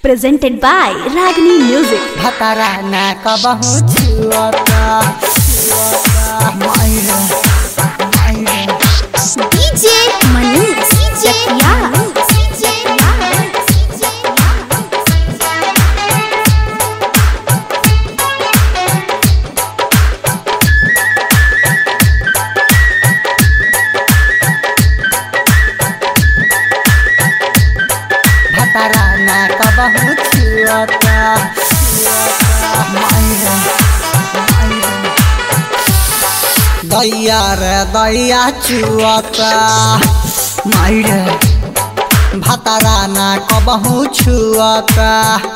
presented by Ragini Music. भतरा ना कबहू छुअता मायरे मायरे DJ Manish Chakia. भतरा ना कबहू छुअता मायरे मायरे दैया रे दैया छुअता मायरे भतरा ना कबहू छुअता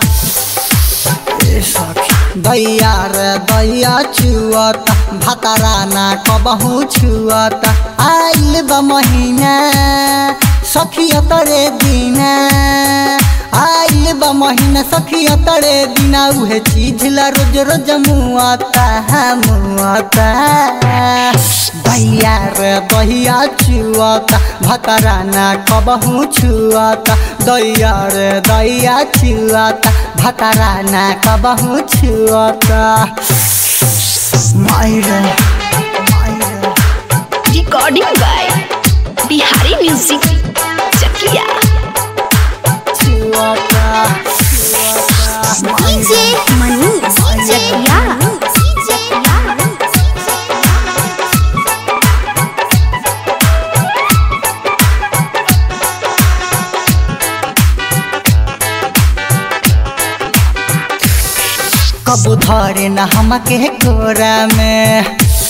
ए सखी दैया रे दैया छुअता भतरा ना कबहू छुअता आइल बा महीना सखिया तरे दिना आइल बा महीना सखिया तरे दिना उहे चीज ला रोज रोज मुआता मुआता दैया रे दैया छुअता भतरा ना कबहू छुअता दैया रे दैया छुअता भतरा ना कबहू छुअता मायरे मायरे Recording by Bihari Music Chakia. छुअता छुअता DJ Manish Chakia. कबू धरे न हमके कोरा में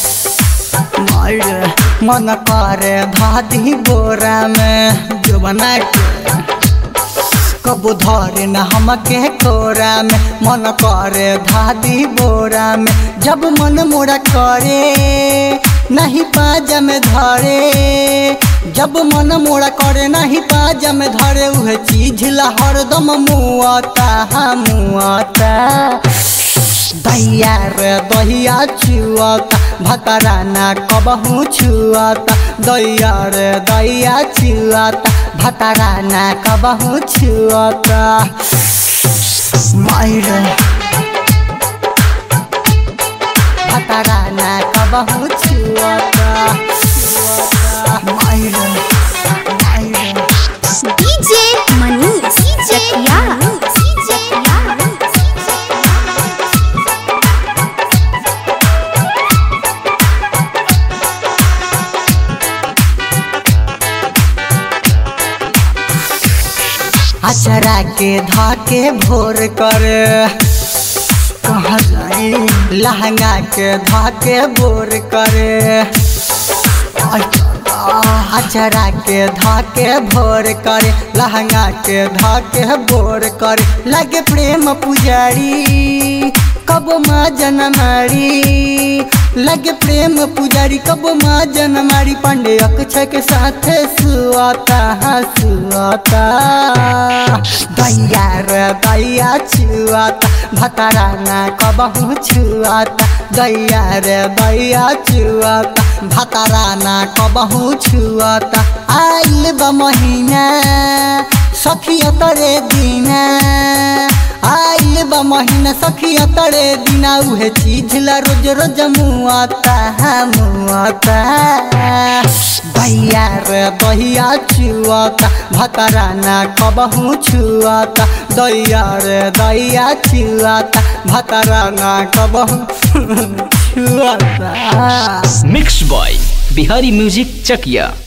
मार मन करे धादी बोरा में जो बना के कबू धरे न हमके कोरा में मन करे धादी बोरा में जब मन मोरा करे नहीं पाजा में धरे जब मन मोरा करे नहीं पाजा में धरे उहे चीज ला हरदम मुआता मुआता दैया रे दैया छुअता भतरा ना कबहू छुअता दैया रे दैया छुअता भतरा ना कबहू छुअता मायरे भतरा ना कबहू छुअता छुअता मायरे मायरे DJ Manish Chakia. अचरा के धाके भोर कर कहाँ जाए लहंगा के धाके भोर करे अचरा के धाके भोर करे लहंगा के धाके भोर करे लगे प्रेम पुजारी कब माँ जनमारी लगे प्रेम पुजारी कब माँ जनमारी पांडे अक्षय के साथ सुआता सुआता दैया रे दैया छुआता भतरा ना कबहू छुआता दैया रे दैया छुआता भतरा ना कबहू छुआता आइल बा महीना सखिया तरे दिना आइल बा महीना सखिया तरे दिना उहे चीज ला रोज रोज मुआता मुआता दैया रे दैया छुआता भतरा ना कबहू छुआता दैया रे दैया छुआता भतरा ना कबहू छुआता mix by Bihari music Chakiya